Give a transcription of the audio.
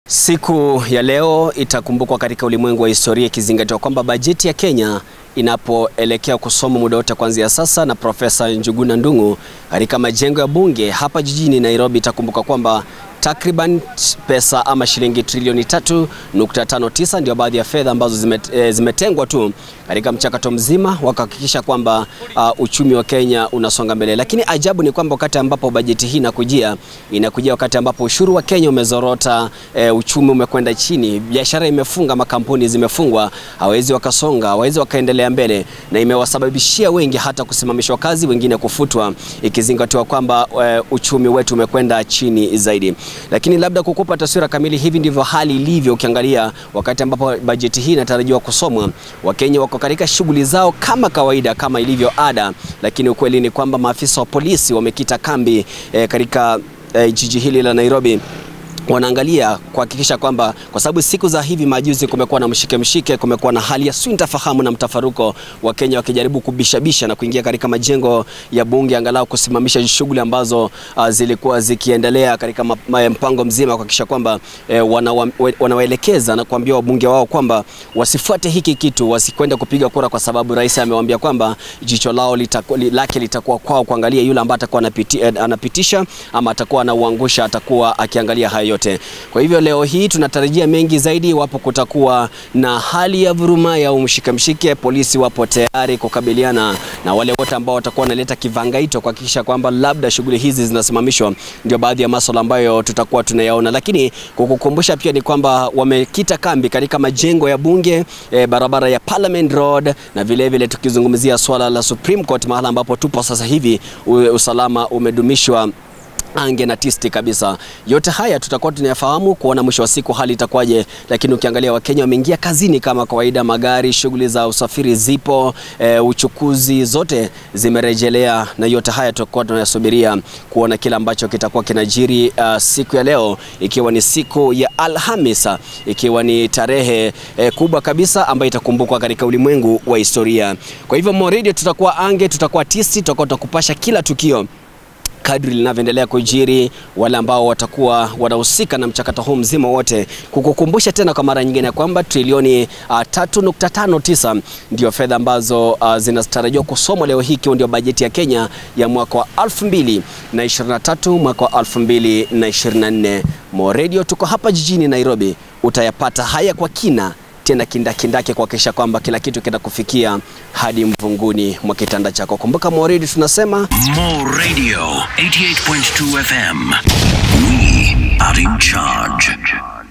Siku ya leo itakumbukwa katika ulimwengu wa historia ikizingatiwa kwamba bajeti ya Kenya inapoelekea kusoma muda wote kuanzia sasa na Profesa Njuguna Ndung'u katika majengo ya bunge hapa jijini Nairobi. Itakumbuka kwamba takriban pesa ama shilingi trilioni 3.59 ndio baadhi ya fedha ambazo zimet, e, zimetengwa tu katika mchakato mzima wa kuhakikisha kwamba uh, uchumi wa Kenya unasonga mbele. Lakini ajabu ni kwamba wakati ambapo bajeti hii inakujia inakujia wakati ambapo ushuru wa Kenya umezorota, e, uchumi umekwenda chini, biashara imefunga, makampuni zimefungwa, hawezi wakasonga, hawezi wakaendelea mbele, na imewasababishia wengi hata kusimamishwa kazi, wengine kufutwa, ikizingatiwa kwamba e, uchumi wetu umekwenda chini zaidi lakini labda kukupa taswira kamili, hivi ndivyo hali ilivyo. Ukiangalia wakati ambapo bajeti hii inatarajiwa kusomwa, Wakenya wako katika shughuli zao kama kawaida, kama ilivyo ada, lakini ukweli ni kwamba maafisa wa polisi wamekita kambi eh, katika eh, jiji hili la Nairobi wanaangalia kuhakikisha kwamba kwa sababu siku za hivi majuzi kumekuwa na mshike mshike, kumekuwa na hali ya sintofahamu na mtafaruko, wa Kenya wakijaribu kubishabisha na kuingia katika majengo ya bunge angalau kusimamisha shughuli ambazo uh, zilikuwa zikiendelea katika mpango mzima kuhakikisha kwamba eh, wanawa, wanawaelekeza na kuambia wabunge wao kwamba wasifuate hiki kitu, wasikwenda kupiga kura, kwa sababu rais amewaambia kwamba jicho lao litaku, lake litakuwa kwao kuangalia yule ambaye atakuwa anapiti, anapitisha ama atakuwa anauangusha, atakuwa akiangalia hayo yote. Kwa hivyo leo hii tunatarajia mengi zaidi iwapo kutakuwa na hali ya vuruma ya umshike mshike. Polisi wapo tayari kukabiliana na wale wote ambao watakuwa wanaleta kivangaito kuhakikisha kwamba labda shughuli hizi zinasimamishwa. Ndio baadhi ya masuala ambayo tutakuwa tunayaona, lakini kukukumbusha pia ni kwamba wamekita kambi katika majengo ya bunge e, barabara ya Parliament Road na vile vile tukizungumzia swala la Supreme Court mahala ambapo tupo sasa hivi, usalama umedumishwa ange na tisti kabisa. Yote haya tutakuwa tunayafahamu kuona mwisho wa siku hali itakuwaje, lakini ukiangalia Wakenya wameingia kazini kama kawaida, magari, shughuli za usafiri zipo, e, uchukuzi zote zimerejelea, na yote haya tutakuwa tunayasubiria kuona kile ambacho kitakuwa kinajiri uh, siku ya leo, ikiwa ni siku ya Alhamisa, ikiwa ni tarehe e, kubwa kabisa ambayo itakumbukwa katika ulimwengu wa historia. Kwa hivyo Moredio, tutakuwa ange, tutakuwa tisti, tutakuwa tunakupasha kila tukio kadri linavyoendelea kujiri, wale ambao watakuwa wanahusika na mchakato huu mzima wote, kukukumbusha tena kwa mara nyingine kwamba trilioni uh, 3.59 ndio fedha ambazo uh, zinatarajiwa kusomwa leo hii, ikiwa ndio bajeti ya Kenya ya mwaka wa 2023 mwaka wa 2024. Moredio, tuko hapa jijini Nairobi, utayapata haya kwa kina tena kindakindake kuhakikisha kwamba kila kitu kinakufikia hadi mvunguni mwa kitanda chako. Kumbuka Mo Radio tunasema Mo Radio 88.2 FM. We are in charge.